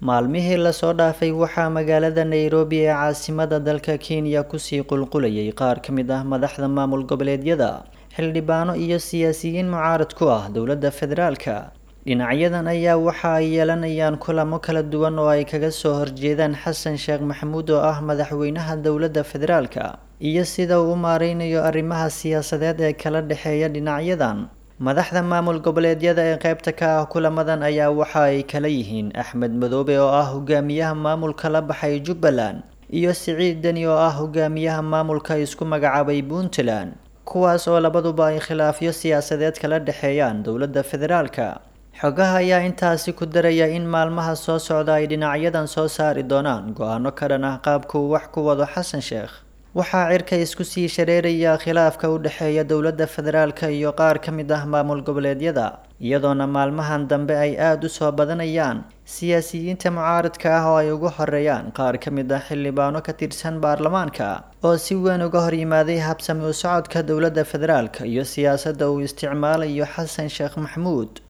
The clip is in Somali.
maalmihii lasoo dhaafay waxaa magaalada nairobi ee caasimada dalka kenya kusii qulqulayay qaar ka mid ah madaxda maamul goboleedyada xildhibaano iyo siyaasiyiin mucaarad ku ah dowladda federaalka dhinacyadan ayaa waxa ay yeelanayaan kulamo kala duwan oo ay kaga soo horjeedaan xasan sheekh maxamuud oo ah madaxweynaha dowladda federaalka iyo sida uu u maareynayo arrimaha siyaasadeed ee kala dhexeeya dhinacyadan madaxda maamul goboleedyada ee qaybta ka ah kulamadan ayaa waxa ay kala yihiin axmed madoobe oo ah hogaamiyaha maamulka la baxay jubbaland iyo siciid deni oo ah hogaamiyaha maamulka isku magacaabay puntland kuwaas oo labaduba ay khilaafyo siyaasadeed kala dhexeeyaan dowladda federaalka xogaha ayaa intaasi ku daraya in maalmaha soo socda ay dhinacyadan soo saari doonaan go-aano ka dhan ah qaabka uu wax ku wado xasan sheekh waxaa cirka isku sii shareeraya khilaafka u dhexeeya dowladda federaalka iyo qaar ka mid ah maamul goboleedyada iyadoona maalmahan dambe ay aada u soo badanayaan siyaasiyiinta mucaaradka ah oo ay ugu horeeyaan qaar ka mid ah xildhibaano ka tirsan baarlamaanka oo si weyn uga hor yimaaday habsami u socodka dowladda federaalka iyo siyaasadda uu isticmaalayo xasan sheekh maxamuud